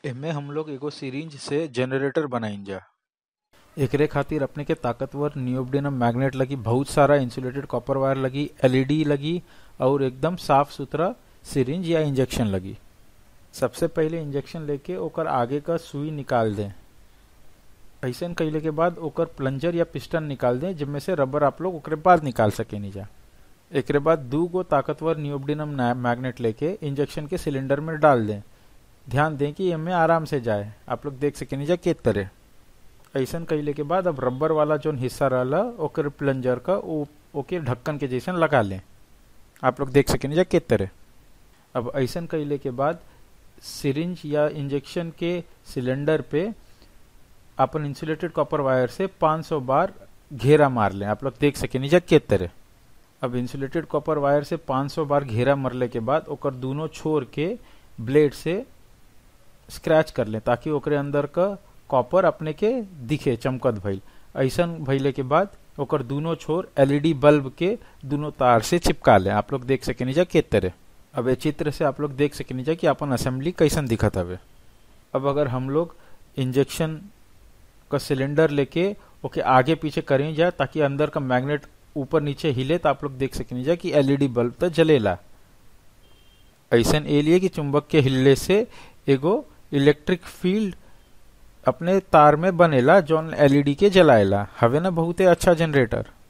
एमे हम लोग एगो सिरिंज से जनरेटर बनाइजा एकरे खातिर अपने के ताकतवर नियोबिडियम मैग्नेट लगी बहुत सारा इंसुलेटेड कॉपर वायर लगी एलईडी लगी और एकदम साफ सुथरा सिरिंज या इंजेक्शन लगी सबसे पहले इंजेक्शन लेके ओकर आगे का सुई निकाल दें ऐसन कैले के बाद ओकर प्लंजर या पिस्टन निकाल दें जिनमें से रबर आप लोग ओकरे बाद निकाल सके नीजा एकरे बाद दू गो ताकतवर नियोबिडियम मैग्नेट लेके इंजेक्शन के सिलेंडर में डाल दें ध्यान दें कि एमे आराम से जाए आप लोग देख सके नीजा के तरह ऐसन कैले के बाद अब रबर वाला जो हिस्सा रहला ओकर प्लंजर का ओ, ओके ढक्कन के जैसन लगा लें आप लोग देख सके नीजा के तरह अब ऐसन कैले के बाद सिरिंज या इंजेक्शन के सिलेंडर पे अपन इंसुलेटेड कॉपर वायर से 500 बार घेरा मार लें आप लोग देख सके नीजा के तरह अब इंसुलेटेड कॉपर वायर से 500 बार घेरा मरले के बाद ओकर दोनों छोर के ब्लेड से स्क्रैच कर लें ताकि ओकरे अंदर का कॉपर अपने के दिखे चमकत भइल ऐसन भइले के बाद ओकर दोनों छोर एलईडी बल्ब के दोनों तार से चिपका लें आप लोग देख सके नीजा के तरह अब ये चित्र से आप लोग देख सके नीजा कि अपन असेंबली कैसन दिखत हवे अब अगर हम लोग इंजेक्शन का सिलेंडर लेके ओके आगे पीछे करें जाए ताकि अंदर का मैग्नेट ऊपर नीचे हिले तो आप लोग देख सके नीजा कि एलईडी बल्ब तो जलेला ऐसन ए लिए कि चुंबक के हिलने से एगो इलेक्ट्रिक फील्ड अपने तार में बनेला जौन एलईडी के जलाएला हवे ना बहुते अच्छा जनरेटर